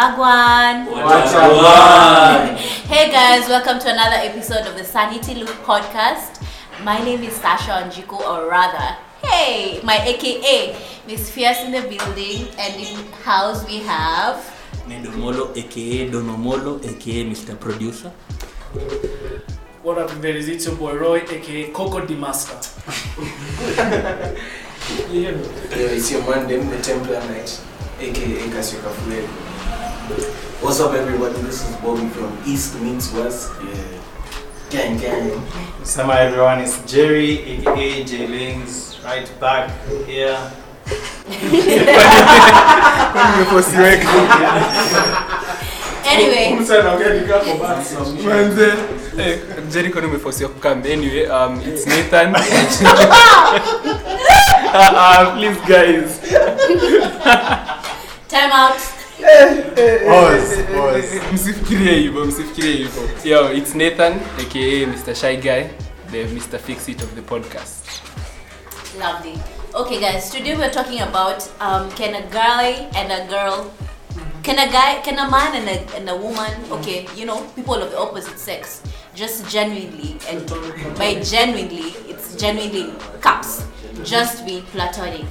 Wagwan. Wagwan. Hey guys, welcome to another episode of the Sanity Loop podcast. My name is Sasha Anjiko, or rather, hey, my AKA Miss Fierce in the building, and in house we have. Nedomolo aka Donomolo aka Mr. Producer. What up, everybody? It's your boy Roy, aka Coco the Master. you hear me? Yeah, it's your man, them, the Templar Knight, aka Kasio Kafuleli. What's up, everybody? This is Bobby from East Meets West. Yeah. Gang, gang. Summer everyone, it's Jerry aka J Lings right back here. Anyway, Manze, eh, Jericho nimeforsiwa kukam anyway um, it's Nathan uh, uh, please guys time out. Pause, pause. msifikirie hivyo msifikirie hivyo yo it's Nathan aka Mr. Shy Guy the Mr. Fix It of the podcast Lovely. Okay, guys, today we're talking about um, can a guy and a girl, can a guy, can a man and a, and a woman, okay, you know, people of the opposite sex, just genuinely, and by genuinely, it's genuinely caps, just be platonic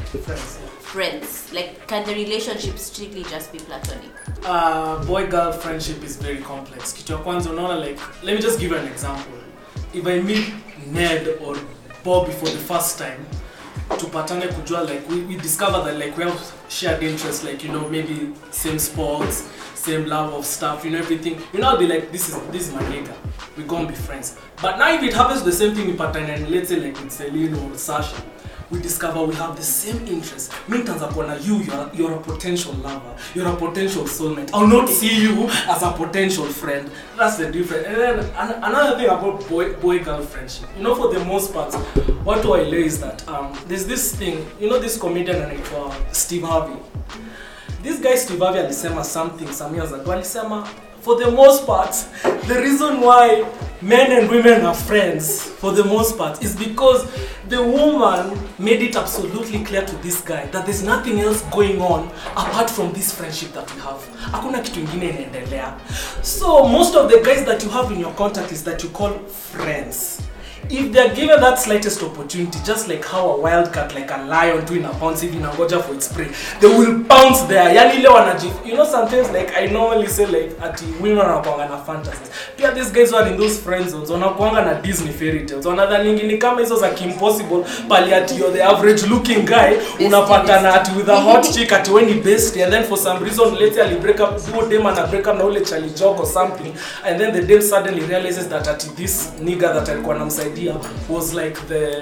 friends. Like, can the relationship strictly just be platonic? Uh, boy girl friendship is very complex. Kitu ya kwanza unaona like, let me just give you an example. If I meet Ned or Bobby for the first time, tupatane kujua like we, we discover that like we have shared interests like you know maybe same sports same love of stuff you know everything you know I'll be like this is this is my nigga we gonna be friends but now if it happens the same thing in pattern and let's say like with Celine or Sasha we discover we have the same interests me nitaanza kuona you you're, you're a potential lover you're a potential soulmate I'll not see you as a potential friend that's the difference and then an- another thing about boy boy girl friendship you know for the most part what do I lay is that um, there's this thing you know this comedian anaitwa Steve Harvey this guy Steve Harvey alisema something some years ago alisema for the most part the reason why men and women are friends for the most part is because the woman made it absolutely clear to this guy that there's nothing else going on apart from this friendship that we have hakuna kitu ingine inaendelea so most of the guys that you have in your contact is that you call friends if they're given that slightest opportunity just like how a wildcat like a lion tu ina pounce hivi inangoja for its prey they will pounce there yani ile wanaji you know sometimes like i normally say like ati women wanakuanga na fantasies pia these guys were in those friend zones wanakuanga na disney fairy tales wanadhaningi ni kama hizo za kimpossible pali ati you're the average looking guy unapatana ati with a hot chick ati when ni best and then for some reason later ali break up huo dem ana break up na ule chali joke or something and then the dem suddenly realizes that ati this nigga that alikuwa anamsaidia was like the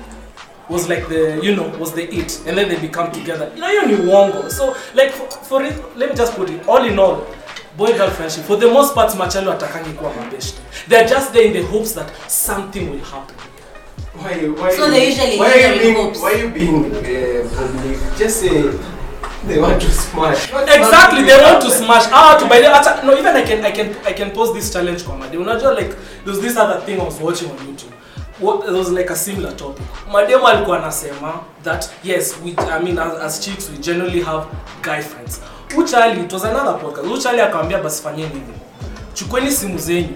was like the you know was the it and then they become together you know hiyo ni uongo so like for, for it let me just put it all in all boy girl friendship for the most part machali watakangi kuwa mabeshte they're just there in the hopes that something will happen Why, you- why, So you- they usually why usually you being, hopes. why you being uh, public? Just say they want to smash. What's exactly not- they want to smash ah to by the hata no even i can i can i can pose this challenge kwa made unajua like there's this other thing i was watching on youtube what there was like a similar topic mademo alikuwa anasema that yes we i mean as, as chicks we generally have guy friends uchali it was another podcast uchali akamwambia basi fanyeni hivi chukueni simu zenyu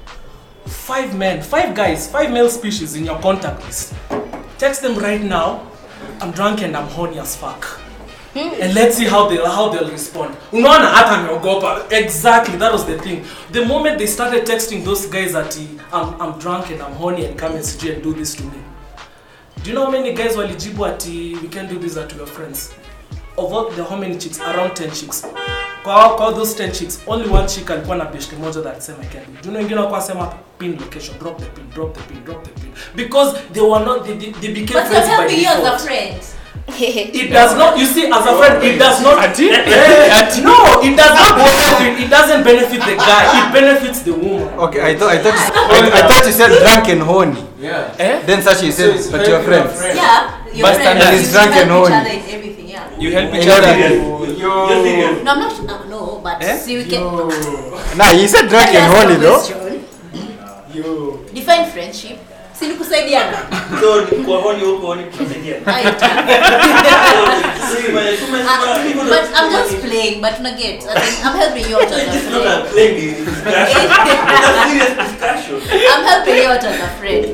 five men five guys five male species in your contact list text them right now i'm drunk and i'm horny as fuck and let's see how they'll how they'll respond unaona hata ameogopa exactly that was the thing the moment they started texting those guys at I'm, i'm drunk and i'm horny and come and sijui and do this to me do you know how many guys walijibu ati we can do this at your friends of all the how many chicks around 10 chicks kwa kwa those 10 chicks only one chick alikuwa na beshte moja that sema I can do. do you know wengine walikuwa sema pin location drop the pin drop the pin drop the pin because they were not they, they, they became But friends you're by telling me you as a default friend. it does not you see as a friend it does not Ati? Eh, eh, no it does not benefit it doesn't benefit the guy it benefits the woman Okay, I thought I thought you, I, I thought you said drunk and horny. Yeah. eh? Then Sashi So said, it's but you're helping your friends. friend. Yeah, you're But friends. standard You is help drunk and each horny. other in everything, yeah. you help each In order other to- No, I'm not. Uh, no, but Eh? see, we can. Nah, he said drunk Let me and ask you horny a though. question. Yo. Define friendship. si ni kusaidiana So ni kwa honi huko honi kusaidia. Aita. See, my- so my- Ah, people but don't- I'm just playing but una get as in, I'm helping you out as a This is not friend a plain discussion. It's a serious discussion. I'm helping you out as a friend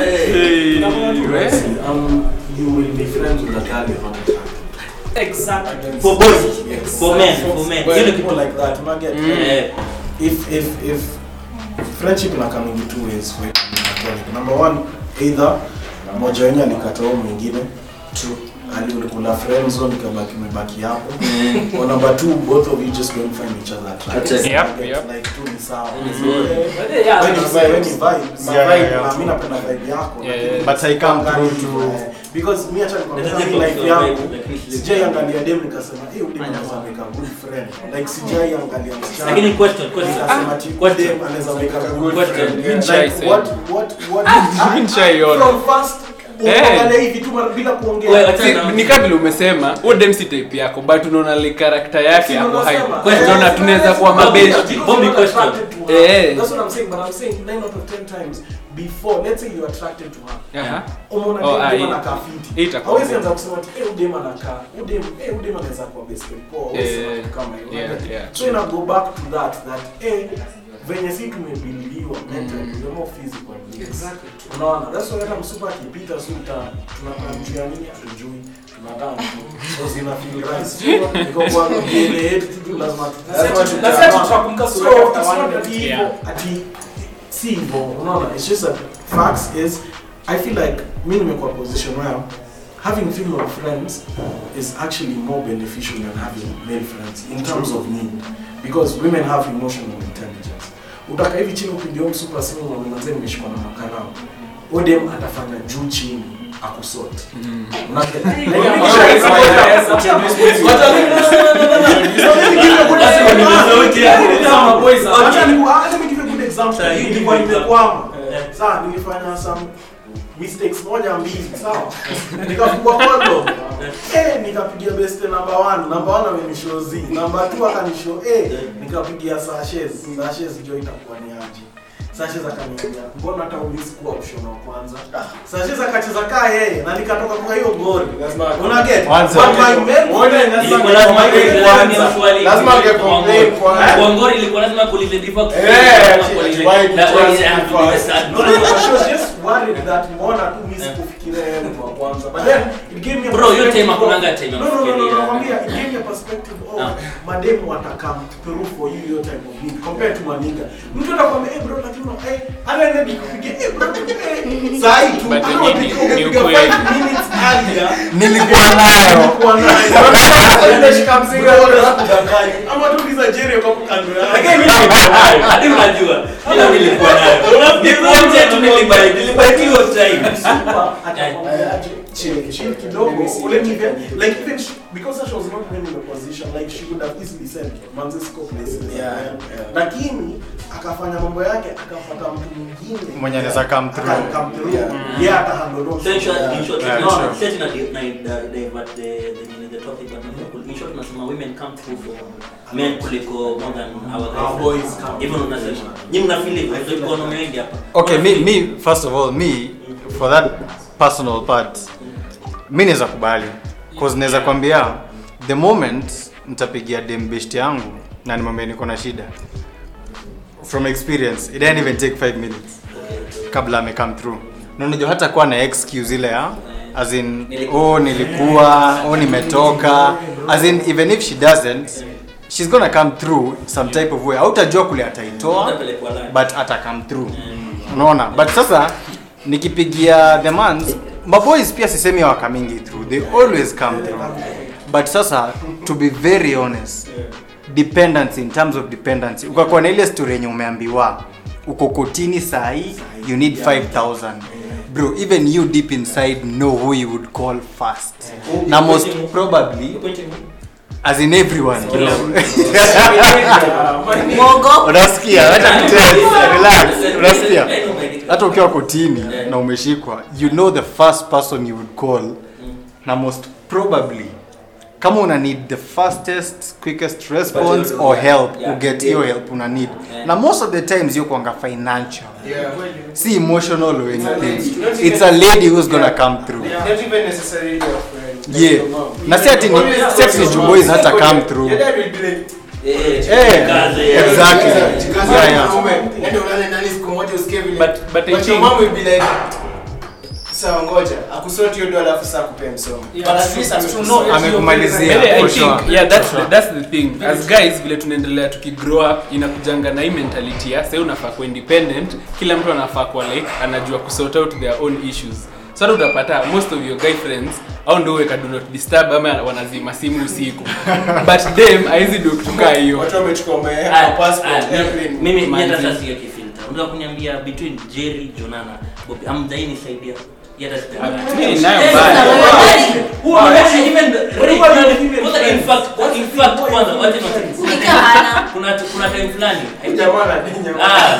Um, you will be friends with a girl you're not attracted Exactly. For boys, Yes. for men, for men. Well, You know, people like that, you get Eh, if if if friendship ina come in two ways for it to be platonic. Number one, either mmoja wenyu alikata huyo mwingine True. ali ulikula friend zone ikabaki imebaki hapo eh, or number two both of you just don't find each other attractive Attractive. Yep, Like, yep. like tu ni sawa Mm. So, eh, But yeah, yeah, when you that's- vibe- when you vibe, ma Yeah, vibe, yeah, yeah. na mi napenda vibe yako Yeah, lakini yeah. But I come Angalia through hivyo, to- eh. because mi acha nikwambia Let us mi take life your yangu vibe, like this. sijai angalia dem nikasema eh udem anaweza make a good friend like sijai angalia msichana Lakini question, question. nikasema ati Question. dem anaweza make a good Question. friend Even like shy what what what Even shy on. from first Eh. unaangalia hivi tu mara bila Wewe, kuongea acha- Si, ni kabla umesema huo dem si type yako but unaona like character yake Si hapo unasema, hai Question. tunaona tunaweza kuwa Bobby, mabesti Bobby, You're not question. attracted to her. Eh. That's what I'm saying, but I'm saying nine out of ten times before, let's say you're attracted to her. Aha. Umeona Oh, dem ah, dem hii- anakaa hii fiti. itakuwa Hawezi good. anza kusema ati eh udem anakaa, udem eh udem anaweza kuwa best friend. Poa, hawezi Eh, sema kitu kama hiyo. yeah, Unajua? yeah. So ina go back to that that eh venye si tumebiliwa mentally, we're more physical beings. Exactly. Unaona? That's why hata msupa akipita si uta tunakaa juu ya nini hatujui. Tunakaa tu. So zina feel right. Iko kwa DNA yetu tu lazima tu- lazima Lazima tutaamua. tutakumbuka So, sura it's after one not day. ati hivyo, Yeah. ati si hivyo, unaona? It's just that facts is I feel like mi nimekuwa position where having female friends is actually more beneficial than having male friends in terms of need because women have emotional intelligence. Utaka hivi chini upigia msupa simu na mwanzo nimeshikwa na makarao. Odem atafanya juu chini akusort. Kama boys are- Acha niku- ah, let me give you a good example. Sawa, hii Nilikuwa ni nimekwama. Eh. Sawa, nilifanya some mistakes moja mbili, sawa. Nikafungua kodo. Eh, nikapigia best number 1. Number 1 amenishow Z. Number 2 akanishow eh, nikapigia Sashes. Sashes jo itakuwa ni aje. Sashes akaniambia, "Mbona hata umisi kuwa option wa kwanza?" Sashes akacheza kaa yeye na nikatoka kwa hiyo goli. Una get? Kwanza. But my main Ilikuwa lazima kuulize Kwanza. swali. Lazima Kwa ungecomplain Ngori. kwanza. Kwa Ngori ilikuwa lazima kuulize diva kwa- Eh, kwa kuulize- why na did kuulize you have to be the ask sad No, no, no, she was just worried that mbona tu mimi sikufikiria yeye mtu wa kwanza. But then it gave me a Bro, hiyo perspective time of- hakunanga time ya No, no, no, no, kufikiria. no, nakwambia, it gave me a perspective of Ah. mademu watakam through for you your type of need compared to maniga. Mtu anakwambia, "Eh bro, lakini una eh ana nenda nikupigia eh bro, eh saa hii tu But ana ni- unapiga ni- ni ukipiga ukweli. five minutes earlier Nilikuwa nayo. nilikuwa nayo. Unashika mzigo. Bro, unakudanganya. Ama tu uliza Jerry kwa kando Lakini yake. mimi nilikuwa nayo. Hadi unajua. Mimi nilikuwa nayo. Nikuonje tu nilibai- nilibai hiyo time. Super atakwambiaje, chill, chill kidogo, let me get, like even she, because she was not in a position, like she would have easily said, manze siko places. Yeah, Eh, yeah. Lakini akafanya mambo yake, akafuata mtu mwingine. Mwenye anaweza come through. Aka- come through. Yeah. Yeah, atahandle those So in short, things. in short, Yeah, no, sure. set na di- na di- divert the- the- the topic, but not- in short, tunasema women come through for men kuliko more than our guys. Our boys come. Even unasema. Nyinyi mna feel hivyo, so iko na wengi hapa. okay me, me first of all me for that personal part mi naweza kubali cause naweza kwambia the moment nitapigia dem best yangu na nimwambia niko na shida from experience it didn't even take 5 minutes kabla ame come through na unajua hata kuwa na excuse ile ya as in oh nilikuwa oh nimetoka as in even if she doesn't she's gonna come through some type of way hautajua kule ataitoa Utapelekwa line. but ata come through unaona but sasa nikipigia the mans maboys pia sisemi hawakamingi through they always come through but sasa to be very honest dependency in terms of dependency ukakuwa na ile story yenye umeambiwa uko kotini sahii you need 5000 bro even you deep inside know who you would call first na most probably as in everyone Mogo. unasikia hata nitell- relax unasikia hata ukiwa kotini na umeshikwa you know the first person you would call na most probably kama una need the fastest quickest response you- or help yeah, you get yeah. hiyo help una need Yeah. na most of the times you kwanga financial Yeah. si emotional or anything Not it's even- a lady who's gonna Yeah. come through Not even necessarily your friend. Like yeah your mom. na si ati ni Always sex your ni mom. boys hata Your come dad- through Your dad will be like, Eh, Eh, kazi, exactly. eh, "Jikaze Yeah, yeah. mwanaume, ende ulale ndani siku moja usikie vile." But- but I your think- mom will be like, sawa ngoja akusort hiyo dola alafu saa kupea msomo Yeah, but at true, least true. amekusort. No, Amekumalizia. Really, I for think, sure. yeah, that's, For sure. the, that's the thing as guys vile tunaendelea tukigrow up inakujanga na hii mentality ya sasa unafaa kuwa independent kila mtu anafaa kuwa like anajua kusort out their own issues so hata utapata most of your guy friends au ndio weka do not disturb ama wanazima simu usiku but them haizi do kutukaa hiyo watu wamechukua Ah, my passport ah, airplane. mimi mimi hata Manzi. sasa siyo kifilter unaweza kuniambia between Jerry Jonana Bobby amdai nisaidia yata Mimi nayo Yes, mbaya. na wewe- Who are actually even Everybody Ray- female kwanza in friends. fact in fact kwanza wacha niwaambie. Nika hana. kuna kuna time fulani Huyu jamaa anadinya. ah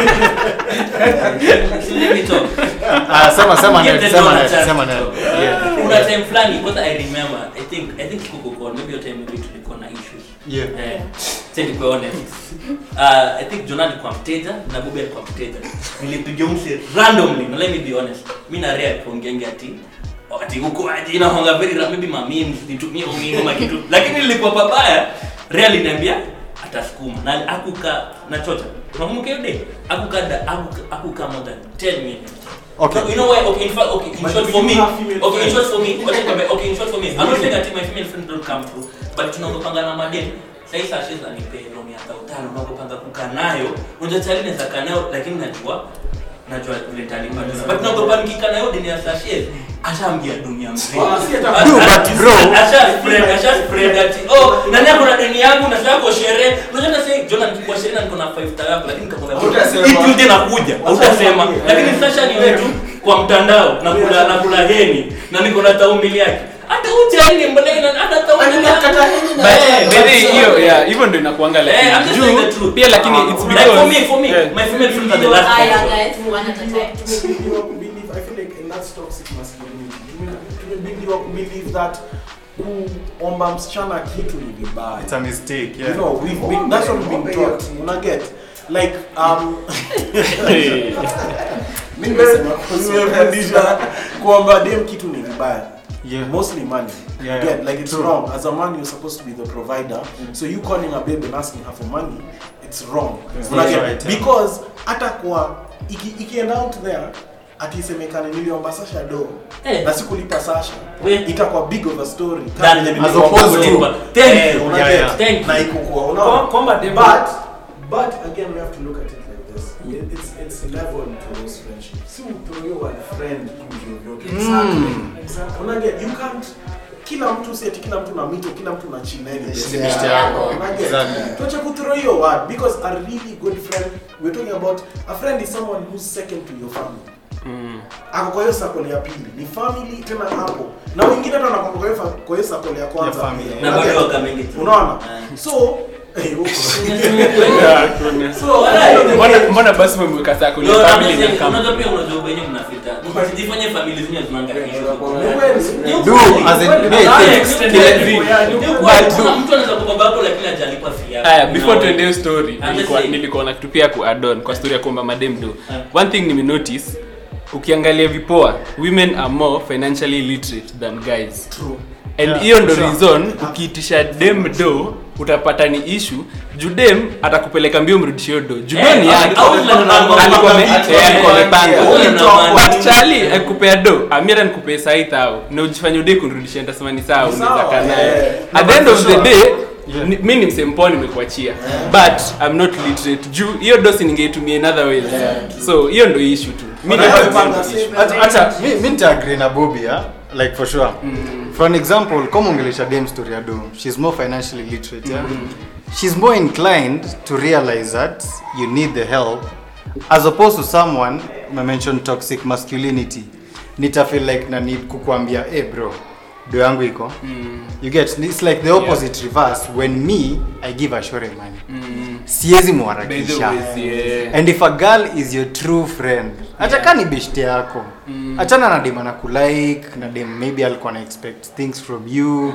So let me talk. ah sema sema Give net the sema door a net chance sema to net talk. yeah kuna time fulani kwanza i remember i think i think kuko maybe your time maybe tulikuwa na issues yeah Eh, sasa nikuwe honest. Uh, I think Jonah alikuwa mteja na Bobby alikuwa mteja. Nilipiga mse randomly, na let me be honest. Mimi na Rea tuongenge ati ati huko aje inaonga very ra- maybe mami nitumie umini ama kitu. Lakini nilikuwa babaya. Rea aliniambia atasukuma na akuka na chocha. Unakumbuka hiyo day? Akuka da akuka, akuka more than 10 minutes. Okay. So, you know why? Okay, in fact, okay, in But short do for you me, have female okay, in friends? short for me, okay, okay, okay, in short for me, I'm not saying that my female friends don't come through, but tunaogopanga na madeni. Sasa hii sashes anipe loan ya thao tano, unaogopanga kukaa nayo. Unajua tayari naweza kaa nayo, lakini najua najua vile nitalipa. But naogopa nikikaa nayo deni ya sashes, ashaambia dunia mzima. Ah, si hata- Asha- Dude, but bro. asha spread, asha spread ati, oh, nani ako na deni yangu na sasa kwa sherehe. Unajua hata sasa Jonah nikikuwa sherehe na niko na 5 star yako, lakini nikakwambia Hutasema. hii Tuesday nakuja. Hutasema. Lakini sasa ni wetu kwa mtandao na kula na kula heni na niko na taumili yake. Hata ujani mbele na hata taumili yake. But Eh, maybe so- hiyo yeah hivyo ndio inakuanga like Eh, I'm just saying the juu truth. pia lakini it's Like for because me, for me, yeah. my female friends are the last Ah, yeah, option. guys, one at a time. tumebuildiwa kubelieve i feel like and that's toxic masculinity Tume- tumebuildiwa kubelieve that kuomba msichana kitu ni vibaya it's a mistake you yeah know we've been that's what we've been taught una get like um Mimi nimesema nimefundishwa kuomba dem kitu ni vibaya yeah mostly money Yeah, you yeah. get like it's True. wrong as a man you're supposed to be the provider so you calling a babe and asking her for money it's wrong Yeah. Una That's get? right, yeah. because hata kwa iki, ikienda out there atisemekane niliomba Sasha do Eh. na sikulipa Sasha We- itakuwa big of a story Than- Kama vile as niliomba opposed to- Zoe. Thank Eh, you. una Yeah, get? yeah. Thank you. na iko kwa Kwa- unaona kwamba dem- but but again we have to look at it like this It- it's it's level to those friendships si utoyo wa friend hivyo vyote exactly una get you can't kila mtu si ati kila mtu na mito kila mtu na chineni Si beshte yako. Exactly. tuache kuthrow hiyo word because a really good friend we're talking about a friend is someone who's second to your family ako kwa hiyo sakole ya pili ni family tena hapo na wengine hata wanakwamba kwa hiyo fa- kwa hiyo sakole ya kwanza Ya family. Na Una bado get? wakamengi tu. unaona Eh. so eh, huko. So, alright. mbona mbona basi umemweka sako ni No, I'm family just na saying, kama unajua pia unajua wenye mnafita. Usijifanye family zenye zinaangalia hizo. do as in hey Ah, think extended kila family. zi- Ni But ukweli, do- kuna mtu anaweza kubaba hapo lakini hajalipa fee yake. Aya, before Unaona? tuende hiyo story I'm just nilikuwa saying. nilikuwa na kitu pia ku add on kwa story ya kuomba madem do. Yeah. One thing nimenotice ukiangalia vipoa women are more financially literate than guys. True. And Yeah, hiyo ndo sure. reason ukiitisha dem do utapata ni issue juu dem atakupeleka mbio mrudishie hiyo do juu do Eh, ni yake au tuna- tuna- alikuwa ame- tuna- eh, alikuwa amepanga Tuna- But Charlie akupea do amira nikupea sai thao na ujifanye udai kunirudishia nitasema ni sawa Ni unaweza sawa, kaa naye eh. at the end of the Sure. day Yeah. ni- mi ni msempoo nimekuachia but i'm not literate juu hiyo dosi ningeitumia in other ways so hiyo ndo issue tu mi But I naona have hiyo ndo found the issue. same- Acha- acha mi mi nitaagree na Bobby yeah? like for sure for an example kama ongelesha dem story ya do she's more financially literate yeah? she's more inclined to realize that you need the help as opposed to someone I mentioned toxic masculinity nita feel like na need kukuambia hey bro do yangu iko you get it's like the opposite reverse when me i give ashore money siwezi By the mwarakisha ways, yeah. and if a girl is your true friend hata ka ni beshte yako achana na dem ana kulike na dem maybe alikuwa na expect things from you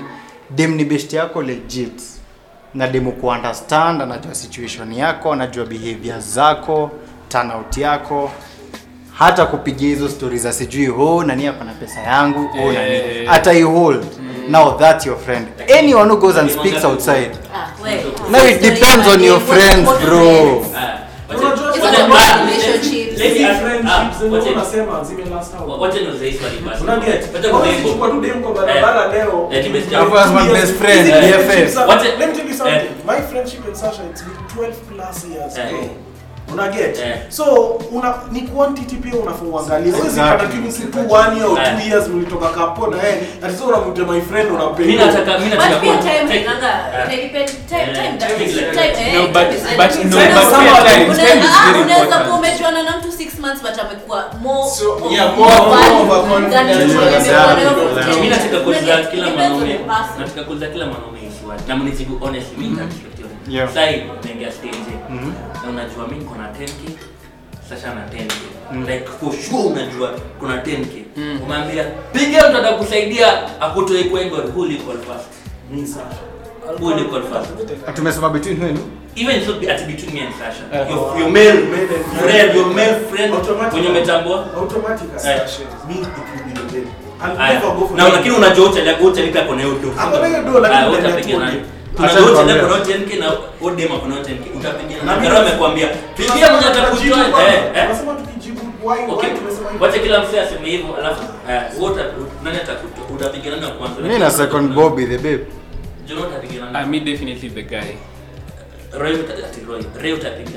dem ni best yako legit na demu ku understand anajua situation yako anajua behavior zako turnout yako hata kupigia hizo stori za sijui ho nani ako na pesa yangu oh, nani Eh. hata you hold now that's your friend anyone who goes and speaks outside Ah, we. Now it depends on your friends, bro. Ah, Unajua wacha- It's wacha- about ah, relationships. let me Hizi ask- friendships ah, zenye wacha- unasema zime last out. wacha niulize hii swali basi. Unaget? Wacha Hawezi kujengo. chukua tu dem kwa barabara leo. Eh, ni best Alafu yangu. as my best friend, Hizi BFF. friendships are- Wacha- Let me tell you something. Eh. My friendship with Sasha it's been 12 plus years Eh. bro. Una get? Eh. So una ni quantity pia unafaa uangalie. Huwezi Exactly. pata tu mtu tu one year or Eh. two years mlitoka kapo na yeye. Ati sasa unamwita my friend Mimi unampenda. nataka mimi nataka But pia kuwa- time take- inanga Ah. time depend- time Eh, time time is like- time eh, No, time but- is but like- no, Time but is- pia time- Unaweza- time is ah, very unaweza important. kuwa umejuana na mtu six months but amekuwa more So, of- yeah, of more- value more of a than confidence. you Yeah, remember yeah, of yeah. ten. Mimi nataka kuuliza It kila depends on mwanaume. the person. Nataka kuuliza kila mwanaume hii swali. Na mnijibu honestly, mimi nitakushukuru. Yeah. Sasa hii naingia stage. Mhm. Na unajua mimi niko na 10k. Sasha na 10k. Like for sure unajua kuna 10k. Umeambia piga mtu atakusaidia akutoe kwengo who will you call first? Ni Sasha. Who will you call first? tumesema between wenu Even so at between me and Sasha. Uh, Your, your male male and friend, your male friend Automatic. wenye umetambua. Automatically. Eh. Me it will be the babe. I'll Aya. never go for Na that. lakini unajua uchalia uchalia kuna hiyo do. Ako na hiyo do, lakini Ah, unaenda utapiga tu nani? ode. Tunajua Acha uchalia nikwambie. kuna 10k na odem ako na 10k. Utapiga Na nani? mimi- Karo amekwambia pigia mwenye Tunajibu atakutoa. kwanza. Eh, eh. Tunasema tukijibu why Okay. why tumesema hivyo. Wacha kila msee aseme hivyo alafu eh, wote nani atakutoa? Utapiga nani wa kwanza? mi na second bobby the babe Juno utapiga Ah, nani? me definitely the guy Roy uta- ati Roy. Ray utapiga.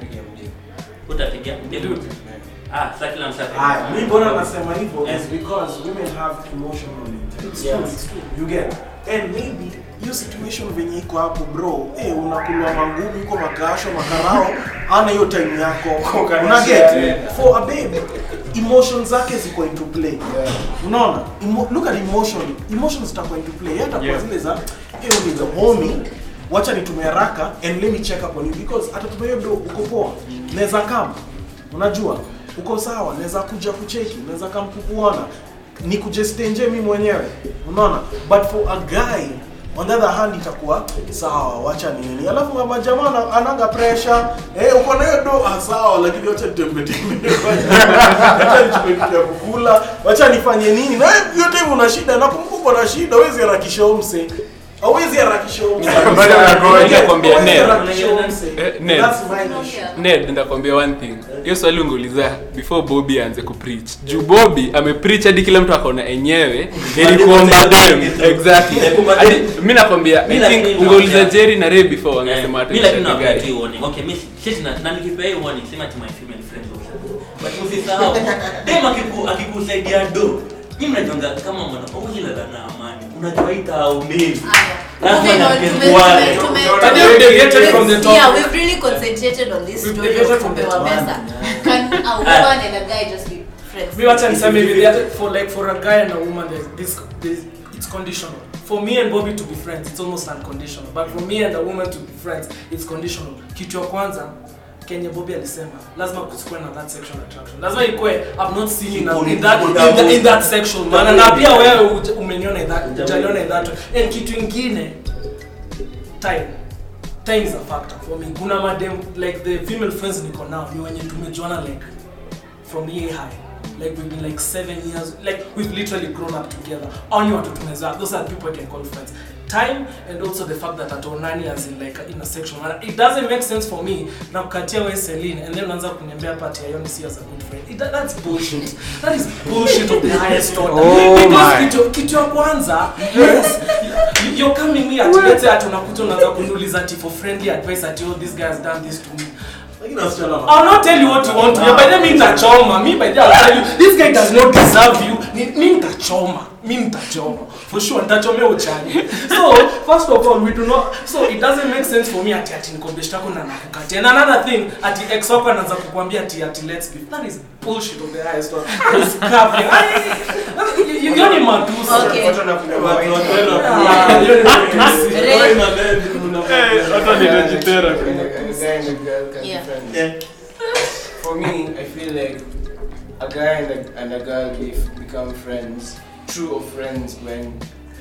Utapiga. Ndio. Ah, sasa kila msee atapiga. Aya, mi mbona nasema hivyo Eh. is because women have emotional intelligence. Yes. It's true. You get. And maybe hiyo situation venye iko hapo bro, eh unakulwa mangumi uko makasho makarao, ana hiyo time yako. Una get? For a babe, emotions zake ziko into play. Unaona? Emo, look at emotion. Emotions zitakuwa into play. Hata kwa Yeah. zile za eh ni the homie wacha nitumie haraka and let me check up on you because atatumia hiyo do uko poa. Naweza kama unajua uko sawa, naweza kuja kucheki, naweza kama kukuona ni kujestenje mimi mwenyewe, unaona. But for a guy on the other hand itakuwa sawa, wacha ni nini. Alafu mama jamaa ana- ananga pressure eh, uko na hiyo do ah, sawa, lakini wacha nitembe tembe, wacha nichukue kitu ya kukula, wacha nifanye nini, na yote hivyo una shida, nakumbuka uko na shida, huwezi harakisha huyo mse hawezi harakisha huyo mse. Bado unagoja. Yes, Nakwambia, hawezi Ned. harakisha huyo mse. Eh, Ned. That's my issue. ned ndakwambia one thing hiyo swali ungeuliza before bobby aanze kupreach juu bobby amepreach hadi kila mtu akaona enyewe ili kuomba dem exactly hadi mi nakwambia Mi i lakini think ungeuliza naongea. jerry na ray before wangesema Eh, mi lakini watu nawapatia hiyo warning. Okay, mi shit na na nikipea hiyo warning sema to my female friends also. But usisahau dem akiku akikusaidia do. Mimi najonga kama mwana ongea na amani. Unajua ita au mimi. Lazima Moving on, nipende tume- wale. tume- tume- But they deviated from the topic. Yeah, we've really concentrated on this We've story deviated of from the kupewa topic. pesa. Can a woman and a guy just be friends? Me wacha niseme hivi that for like for a guy and a woman there's this there's, it's conditional. For me and Bobby to be friends, it's almost unconditional. But for me and a woman to be friends, it's conditional. Kitu ya kwanza Kenya Bobby alisema lazima kusikue na that sexual attraction. Lazima ikue I've not seen in, a, in that in, the, in that sexual manner. Na pia wewe uja- umeniona in that ujaliona in that. way. And kitu ingine time time is a factor for me kuna madem like the female friends niko now ni wenye tumejuana like from year high like we've been like seven years like we've literally grown up together only watu tumezaa those are people I can call friends time and also the fact that atonani as in like in a sexual manner it doesn't make sense for me na kukatia we Celine and then unaanza kuniambia pati ya see as a good friend it, that, that's bullshit that is bullshit of the highest order Oh because my. kitu, kitu ya kwanza yes you- you're coming me at let's say ati unakuta unaanza kuniuliza ati for friendly advice ati oh this guy has done this to me Lakini wasichana wana- I'll not tell you what you want to hear. By then, me nitachoma. Me by then, I'll tell you, this guy does not deserve you. Ni- Me nitachoma. Me nitachoma. For sure, nitachomea uchani. So, first of all, we do not. So, it doesn't make sense for me ati ati niko best yako na nakukatia. And another thing, ati ex wako anaanza kukwambia ati ati let's be. That is bullshit of the highest order. That is capping. I- you- you- You're ni matusi. Okay. Watu wanakunywa Watu wine. wapenda Ah, you're ni matusi. Wewe na Ned mnafanya- hata nitajitera And a- and a guy and a girl can Yeah. be friends. Yeah. For me, I feel like a guy and a, and a girl be, become friends, true of friends when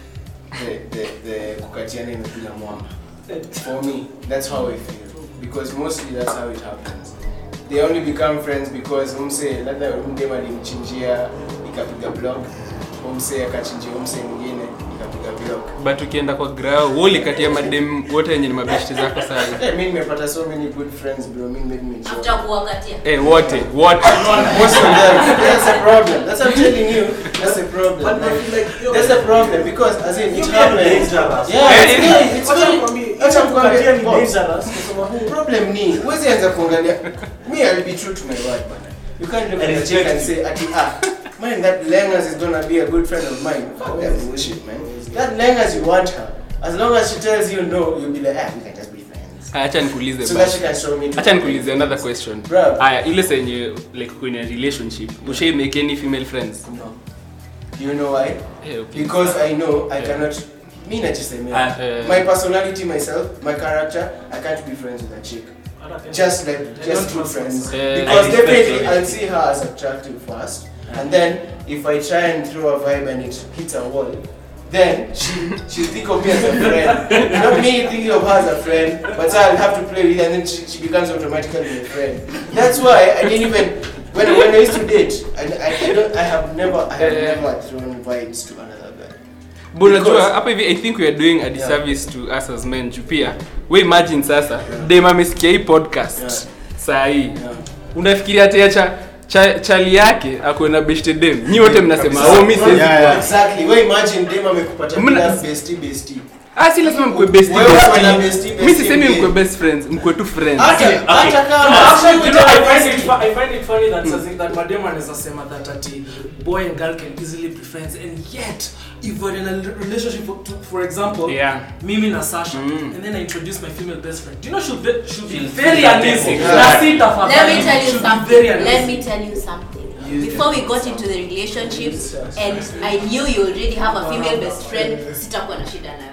the, the, the kukatiana imekuja mwamba for me that's how i feel because mostly that's how it happens they only become friends because umse labda mdem alimchinjia ikapiga block umse akachinjia umse mwingine ikapiga block but ukienda kwa grao woli kati ya madem wote wenye ni mabeshti zako sana Eh, mi nimepata so many good friends bro mi made me joke. after kuwakatia eh wote wote Most of them. That's a problem. That's what I'm telling you. That's a problem. But I feel like, yo, That's a problem because as in it You happens. get dangerous. Yeah, Eh, it's eh, very, it's Wacha very. nikwambie, Wacha hiyo kukatia ni nikwambie. dangerous kwa sababu Problem ni huwezi anza kuangalia. Me, I'll be true to my word, bana. You can't look I at a chick respect and say, "Ati ah, man, that Lengas is gonna be a good friend of mine." Fuck that bullshit, man. That Lengas, you want her. As long as she tells you no, you'll be like, ah, we can just be friends. acha nikuulize So basi. that she can show me. to- acha nikuulize another question Bro. aya ile senye like kwenye relationship ushai make any female friends No. Do you know why? eh, okay. Because I know I Yeah. cannot. Me, not just a man. Ah, eh, my personality myself my character i can't be friends with a chick just like just good friends Eh, because I respect definitely your i'll see her as attractive first and then if i try and throw a vibe and it hits a wall then she she'll think of me as a friend not me thinking of her as a friend but i'll have to play with her and then she, she becomes automatically a friend that's why i didn't even when, when i used to date I, I, I don't i have never i have Eh. never thrown vibes to another guy But unajua Because- hapa hivi i think we are doing a disservice to us as men juu pia we imagine sasa dem amesikia hii podcast Yeah. saa hii yeah. unafikiria tia cha, cha chali yake akuwe na beshte dem nyi wote mnasema oh mi siwezi Yeah, yeah. Exactly. Wewe imagine dem amekupatia Mna- bila bestie bestie. ah si lazima mkwe best Wewe uko na best bestie mi bestie sisemi mbili. mkwe best friends mkwe tu friends Hata Okay, hata okay. kama Actually, you know, I find bestie. it, fu- I find it funny that mm. that madam anaweza sema that ati boy and girl can easily be friends and yet if we're in a l- relationship for, to, for example Yeah. mimi na Sasha Mm. and then I introduce my female best friend do you know she'll be, she'll be She'll very feel uneasy that na exactly. si tafadhali Let me tell you she'll be something. very Let uneasy me tell you something. Before we got into the relationship and I knew you already have a female best friend, sitakuwa na shida nayo.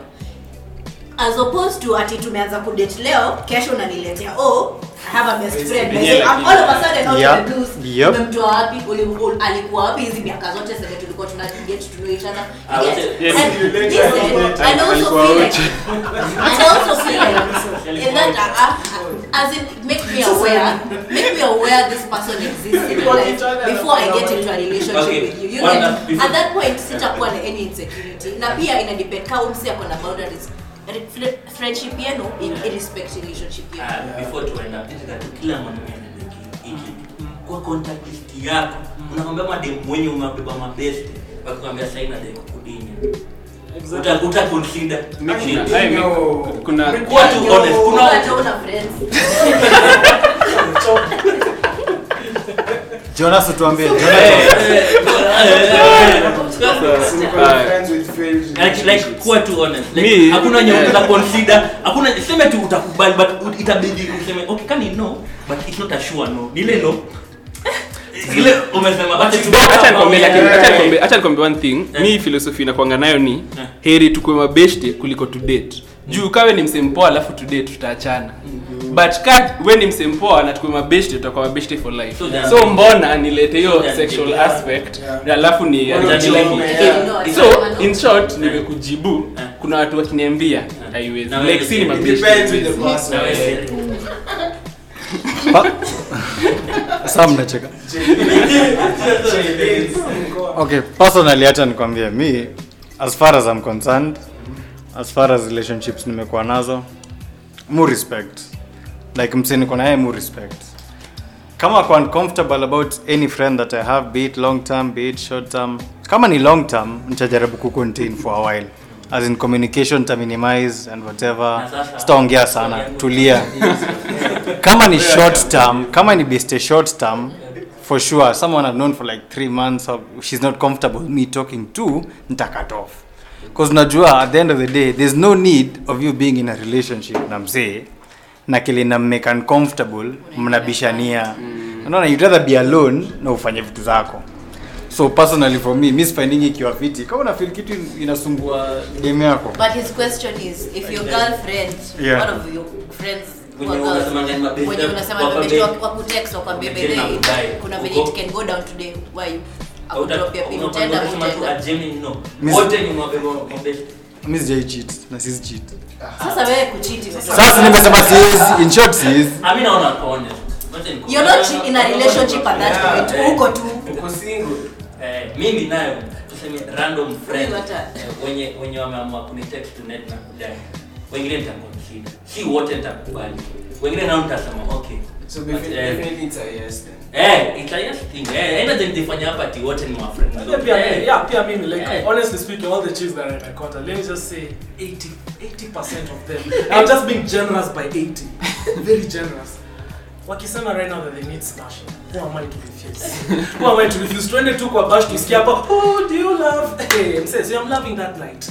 As opposed to ati tumeanza kudate leo, kesho unaniletea oh, I have a best friend. Yeah, Yeah, lakini- all of a sudden out Yep. of the blues, Yep. umemtoa wapi? Uli- ul- alikuwa wapi hizi miaka zote zenye tulikuwa tuna get to know each other? Ah, You get? wote- Yes. And listen, and also Alikuwa feel wote. like and I also feel like in that uh, uh, as in make me aware make me aware this person exists in my life before I get into a relationship Okay. with you. You One get that before- at that point sitakuwa na any insecurity na pia ina depend kama msi ako na boundaries Re- fri- friendship yenu in irrespect relationship yenu Ah, before tuenda nataka tu kila mwanaume anajua hiki hiki. kwa contact list yako unakwambia madem mwenye umebeba mabeste wakikwambia saina de kudinya uta uta consider Mi Shit. kuna- ai, mi- kuna kuwa tu honest kuna Wewe hata una friends jonas utuambie Eh, Jonas, eh, eh, eh, Niko na Ah. friends with failed like like relationships. kuwa tu honest Me- like hakuna nye unaweza consider hakuna sema tu utakubali but ut- itabidi useme okay kani no but it's not a sure no ile no ile umesema but it's Acha nikwambie, lakini- Yeah. acha nikwambie- acha nikwambie one thing Yeah. mi philosophy inakwanga nayo ni Yeah. heri tukue mabeshte kuliko to date juu kawe ni msempoa alafu to date tutaachana but ka we ni msempoa na tukue mabeshte tutakuwa mabeshte for life So then- so mbona nilete hiyo So then- sexual yeah. aspect Yeah. na alafu ni Well, ni- yeah. ni- Yeah. so in short nimekujibu kuna watu wakiniambia haiwezi Na like wewe- si ni it It mabeshte depends with the person. Na wewe- Pa- Sasa mnacheka okay personally hata nikwambie mi as far as i'm concerned as far as relationships nimekuwa nazo mu respect like mse niko naye mu respect kama kwa uncomfortable about any friend that i have be it long term be it short term kama ni long term nitajaribu kucontain for a while as in communication ta minimize and whatever Na sasa- sitaongea sana tulia kama ni short term kama ni best short term for sure someone i've known for like three months or she's not comfortable with me talking to nita cut off because najua at the end of the day there's no need of you being in a relationship na mzee na kile na make uncomfortable mnabishania unaona you'd rather be alone na ufanye vitu zako so personally for me miss finding ikiwa fiti kama una feel kitu inasumbua game yako But his question is, if your girlfriend, Yeah. one of your friends, Wenye who are girls, unasema ni mabeste, wenye unasema wako mabeste bei. wak- wakutext wakwambie Wamejena bedhe kudai. kuna Uko- venye it can go down today why you akutropia pin utaenda Unasema tu utaenda a genuine no. Miss- wote ni mabebo mabeste mi sijai cheat na sisi cheat Sasa wewe kuchiti. sasa nimesema siwezi in short siwezi Ah, mi naona ako honest. Wacha niku- You're not in a relationship at that point. Yeah. Uko tu. Uko single. Eh, mimi nayo tuseme random friend Huyu hata- eh, wenye wenye wameamua kunitext to net na kudai wengine nitaconsider si wote nitakubali wengine nao nitasema okay So But, defi- eh, definitely it's a yes then. eh it's a yes thing eh enda then nifanya hapa ati wote ni wa friend Yeah, pia mimi, yeah, pia mimi, like, Yeah. honestly speaking, all the chicks that I encounter, let me just say 80, 80% of them. I'm just being generous by 80. Very generous. Wakisema right now that they need smashing. Who am I to refuse? Who am I to refuse? Twende tu kwa bash tusikia hapa, oh, do you love? Hey, I'm saying, see, I'm loving that night.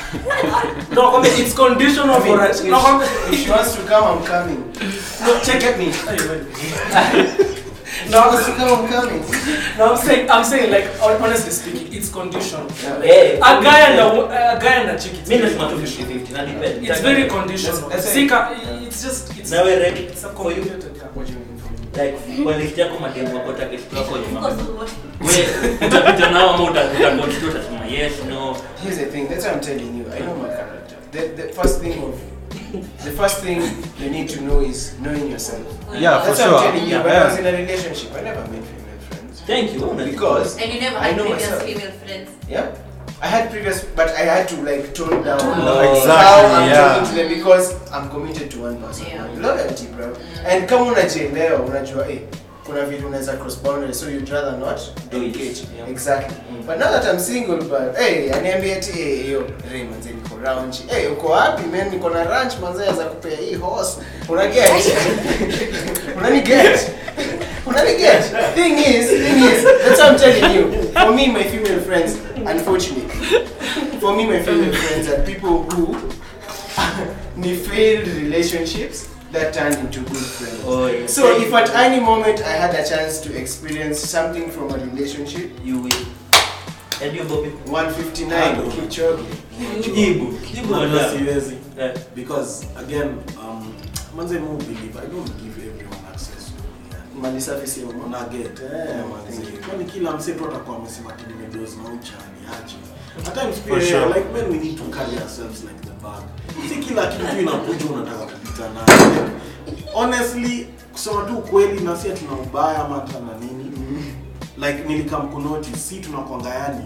no, kwambia, it's conditional I mean, for if, us. No, kwambia, if she wants to come, I'm coming. no, check Get me. Hey, wait. No, I wants to come, I'm coming. No, I'm saying, I'm saying, like, hon- honestly speaking, it's conditional. Yeah. eh A guy and a, wo- a guy and a chick, it's mimi very nasema tu conditional. 50 na depend It's very conditional. That's- that's Sika, it's just it's nawe ready it's a for you complicated. Yeah. What do you mean for me? like kwa list yako mademu wako target wako Uko nyuma tu. wewe utapita nao ama utakonsider utasema yes no Here's the thing. That's what I'm telling you. I know my character. The, the first thing of the first thing you need to know is knowing yourself. yeah for That's what I'm sure telling you. When I was yeah. in a relationship, I never made female friends thank you Una- because And you never I had know previous myself. female friends. yeah. I had previous, but I had to like tone down Tone down. how Exactly, I'm yeah. talking to them because I'm committed to one person. Yeah. Loyalty, bro. And kama unajielewa, unajua eh, kuna vitu unaweza cross boundaries, so you'd rather not Do it. engage. Yeah. Exactly. Mm. But now that I'm single, but hey, aniambia ati eh, hiyo hey, manze niko ranch. Hey, uko wapi man? Niko na ranch manze za kupea hii horse. Una get? Unani get? Unani get? Thing is, thing is, that's what I'm telling you. For me, my female friends, unfortunately, for me, my female friends are people who need failed relationships that turned into good friends. Oh, yes. So if at any moment I had a chance to experience something from a relationship, you will and you go 159 Kichogi. jibu jibu Unajua wala siwezi Eh. because again um, manze mu believe I don't give everyone access to me. Mali safi si mama. Una get Yeah, yeah, thank manze. you. Kwani kila mse tu atakuwa amesema ati nimedoze na uchani aje. At times For pia sure. like men we need to carry ourselves like the bag. Si kila kitu tu inakuja unataka kupita nayo. Honestly, kusema tu ukweli na si ati tuna ubaya ama hata na nini. Like nilikam kunotice si tunakwanga yani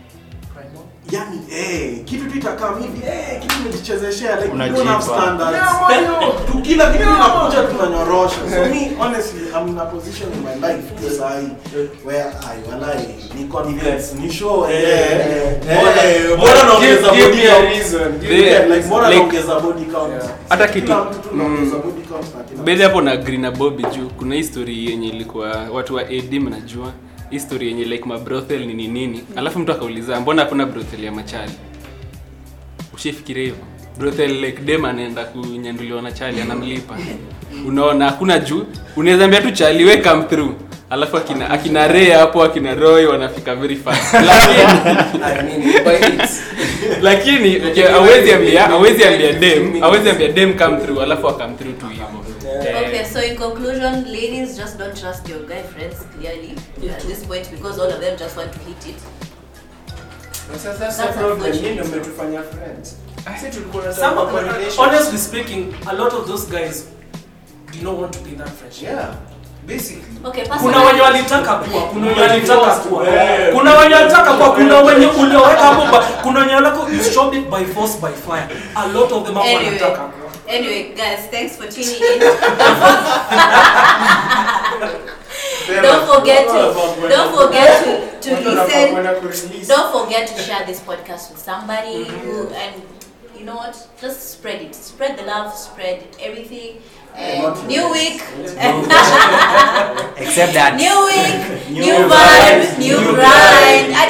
yani eh kitu tu itakaa hivi eh kitu umejichezeshea like we don't have Unajipa. standards tu kila kitu inakuja tunanyorosha so me honestly I'm in a position in my life this I where I walai ni confidence ni show eh eh bora naongeza Give- give body me a count reason. They- Yeah, like bora like- naongeza body count Yeah. Hata Kila kitu- mtu tu naongeza body count na kila bedhi hapo na green na bobi juu kuna history yenye ilikuwa watu wa ad mnajua history yenye like mabrothel nini nini alafu mtu akauliza mbona hakuna brothel ya machali ushifikiria hivyo brothel like dem anaenda kunyanduliwa na chali anamlipa unaona hakuna juu unaweza ambia tu chali we come through alafu akina akina Ray hapo akina roy wanafika very fast lakini I mean, but it's lakini okay, hawezi ambia hawezi ambia dem hawezi ambia dem come through alafu akam through tu hivyo Okay, so in conclusion, ladies just don't trust your guy friends clearly at this point because all of them just want to hit it. that's, that's, that's That's the problem. unfortunate. Yeye ndio umetufanya friends. Sisi tulikuwa na Some of, kwa relationship. honestly speaking, a lot of those guys do not want to be in that friendship. Yeah. Basically. Okay, kuna personally, wenye walitaka kuwa kuna wenye walitaka kuwa Eh. kuna wenye walitaka kuwa kuna wenye ulioweka hapo ba- kuna wenye walitaka you showed it by force by fire a lot of them hapo Anyway. wanataka kuwa anyway, guys, thanks for tuning in. don't forget to don't forget to, to Watu wanafaa listen. kwenda kurelease. Don't forget to share this podcast with somebody who and you know what? Just spread it. Spread the love. Spread everything. And not new week. except that New week. New New vibes, vibes. New new grind.